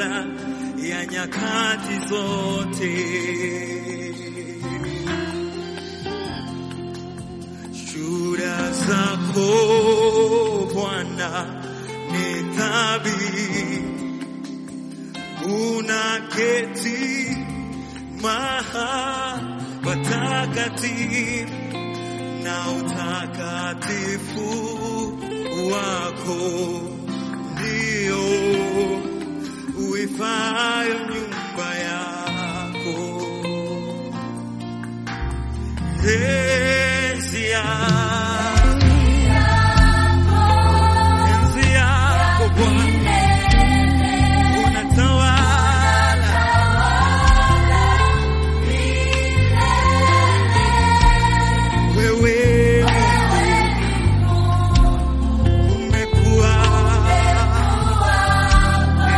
kabla ya nyakati zote. Shuhuda zako Bwana ni thabiti, unaketi mahali patakatifu na utakatifu wako ndio uifayo nyumba yako. Enzi yako, enzi yako Bwana, unatawala wewe, umekuwa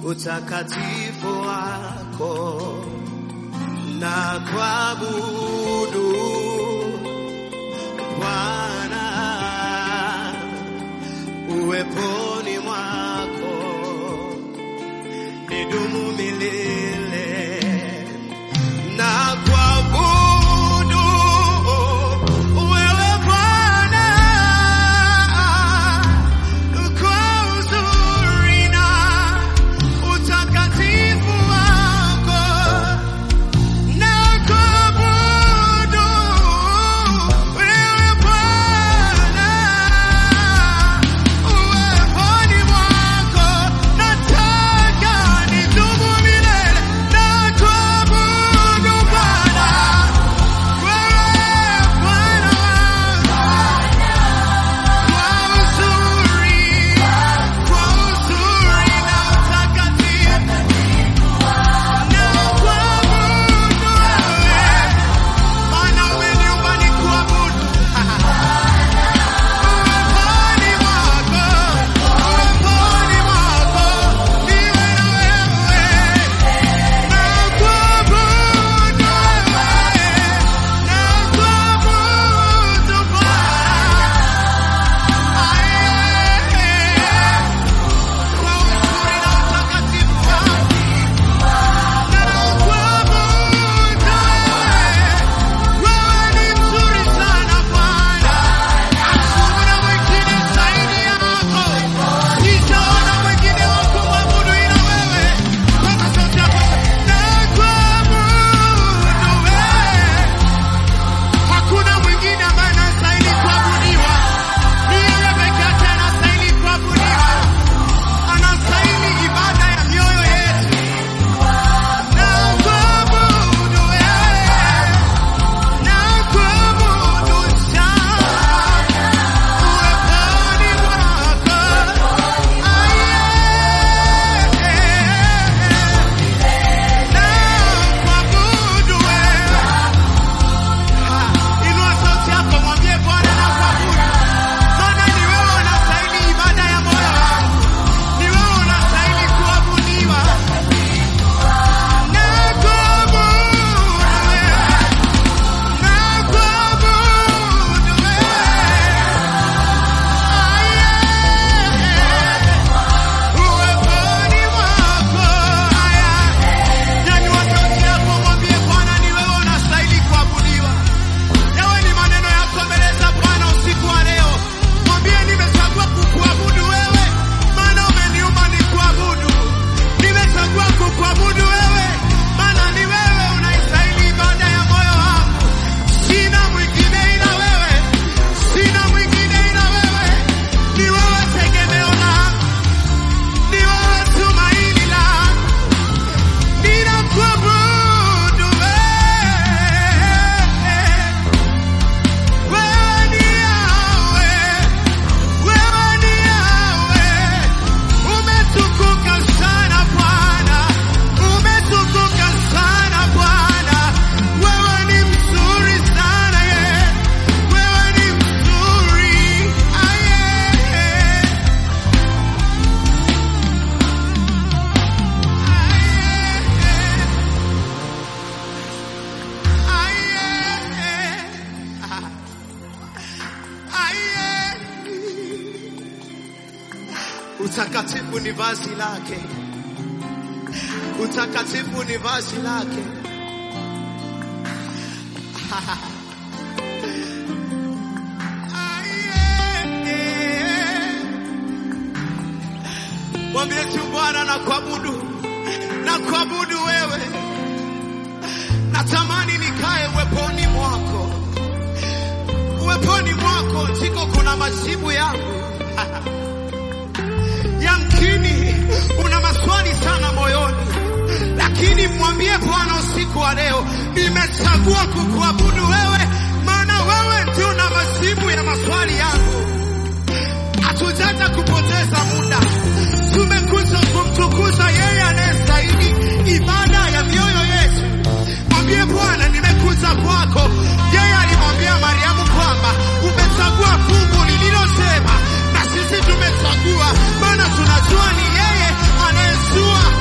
utakatifu wako na kuabudu Bwana uweponi mwako nidumu milele na kuabudu wewe Bwana kwa uzuri na utakatifu wako na kuabudu wewe Bwana uweponi mwako nataka nidumu milele na kuabudu Bwana wewe Bwana kwa uzuri kwa uzuri na utakatifu na kuabudu wewe maana umeniumba ni kuabudu uweponi mwako uweponi mwako niwe na wewe na kuabudu wewe na kuabudu Bwana kwa uzuri na utakatifu wako na kuabudu wewe wewe ni mzuri sana Bwana, hakuna mwingine zaidi yako. Sijaona mwingine wa kumwabudu ila wewe. Toka sauti yako, nakuabudu wewe. Hakuna mwingine ambaye anastahili kuabudiwa, ni yeye peke yake anastahili kuabudiwa, anastahili ibada ya mioyo yetu. Nakuabudu wewe. Nakuabudu sana uweponi mwako, nakuabudu wewe. Inua sauti yako, mwambie Bwana nakuabudu, maana ni wewe unastahili ibada ya moyo wangu, ni wewe unastahili kuabudiwa. Nakuabudu wewe. Kuabudu wewe, maana ni wewe unaistahili ibada ya moyo wangu. Sina mwingine ila wewe, sina mwingine ila wewe. Ni wewe tegemeo langu, ni wewe tumaini langu. Ninakuabudu wewe, wewe ni Yahweh, wewe ni Yahweh. Umetukuka sana Bwana, umetukuka sana Bwana. Wewe ni mzuri sana ye, wewe ni mzuri aye. Utakatifu ni vazi lake, utakatifu ni vazi lake. Mwambie tu Bwana na kuabudu, na kuabudu wewe. Natamani nikae uweponi mwako, uweponi mwako ndiko kuna majibu yangu. Yamkini una maswali sana moyoni, lakini mwambie Bwana usiku wa leo, nimechagua kukuabudu wewe, maana wewe ndio una majibu ya maswali yangu. Hatujaja kupoteza muda, tumekuja kumtukuza yeye anayestahili ibada ya mioyo yetu. Mwambie Bwana, nimekuja kwako. Yeye alimwambia Mariamu kwamba umechagua fungu lililosema, na sisi tumechagua, maana tunajua ni yeye anayejua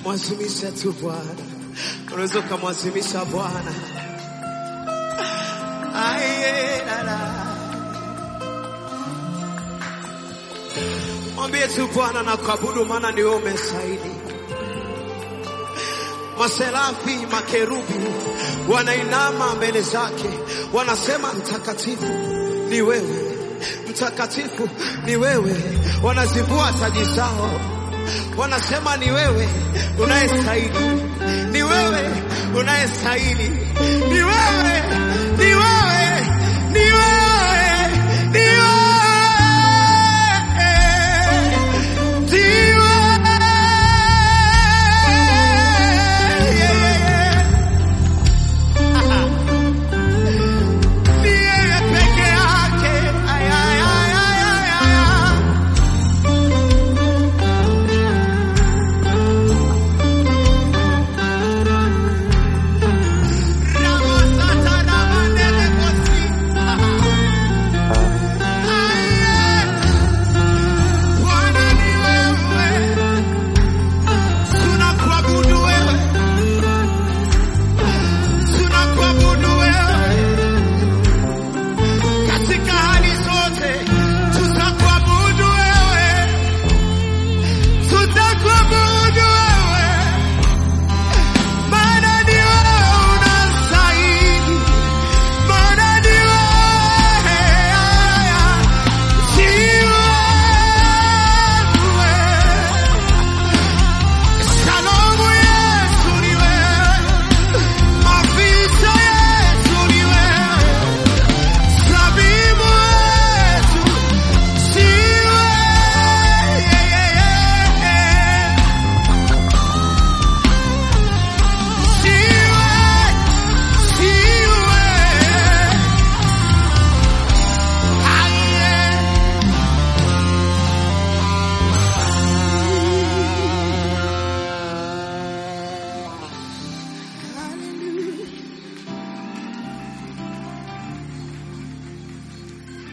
mwazimisha tu Bwana, unaweza ukamwazimisha Bwana. Aye, la, la. Mwambie tu Bwana na kuabudu, maana ni wewe umestahili. Maserafi, makerubi wanainama mbele zake, wanasema mtakatifu ni wewe, mtakatifu ni wewe. Wanazivua taji zao, wanasema ni wewe unayestahili, ni wewe unayestahili, ni wewe, ni wewe,